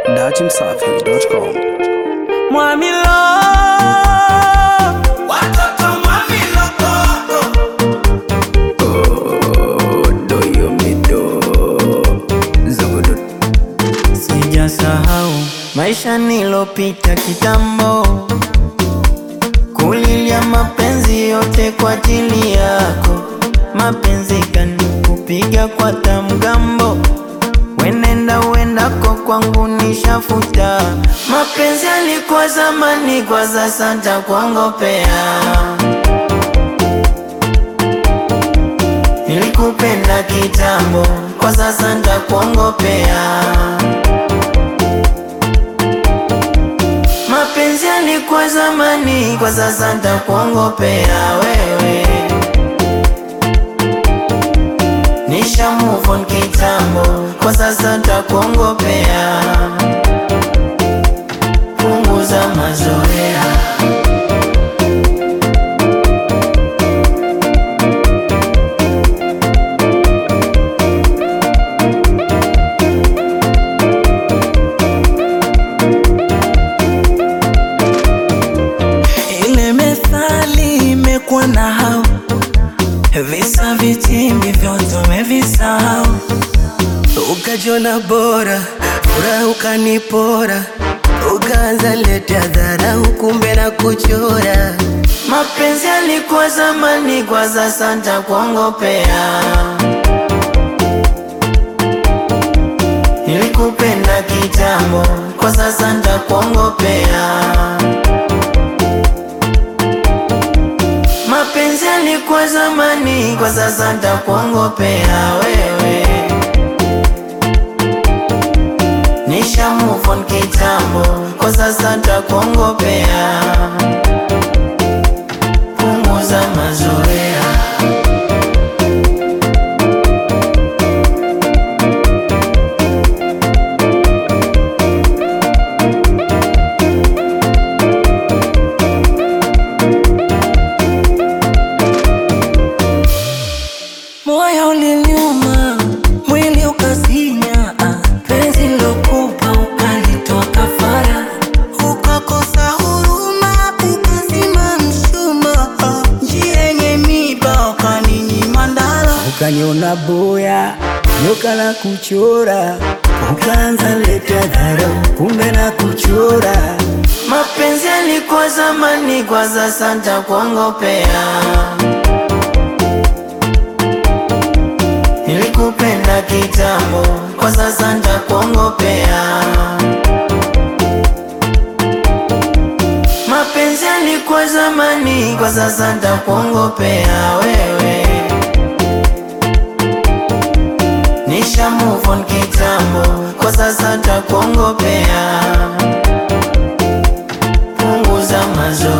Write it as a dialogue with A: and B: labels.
A: dachimsafi.com.
B: Mwamilo
C: Watoto Mwamilo
B: sijasahau maisha nilopita kitambo, kulilia mapenzi yote kwa ajili yako, mapenzi kanikupiga kwa tamgambo, wenenda wendako kwangu nishafuta, mapenzi alikuwa zamani, kwa sasa ntakuongopea. Nilikupenda kitambo, kwa sasa ntakuongopea. Mapenzi yalikuwa zamani, kwa sasa ntakuongopea wewe. Nisha move on kitambo, kwa sasa ntakuongopea. Punguza mazoea. Ile methali imekuwa na hao visa vitimbi vyote umevisahau, ukajiona bora, furaha ukanipora, ukaanza letea dharau, kumbe na kuchora. Mapenzi yalikuwa zamani, kwa sasa ntakuongopea. Nilikupenda kitambo, kwa sasa ntakuongopea. Mapenzi yalikuwa zamani, kwa sasa ntakuongopea wewe. Nisha move on kitambo, kwa sasa ntakuongopea. Punguza mazoea. Moyo uliniuma, mwili ukasinya, ah, penzi lokupa ukalitoa kafara, ukakosa huruma, ukazima mshumaa, ah, njia yenye miba ukaninyima ndala, ukaniona boya, nyoka la kuchora, ukaanza leta dharau, kumbe na kuchora. Mapenzi yalikuwa zamani, kwa sasa ntakuongopea. Nilikupenda kitambo, kwa sasa ntakuongopea. Mapenzi yalikuwa zamani, kwa sasa ntakuongopea wewe. Nisha move on kitambo, kwa sasa ntakuongopea. Punguza mazoea.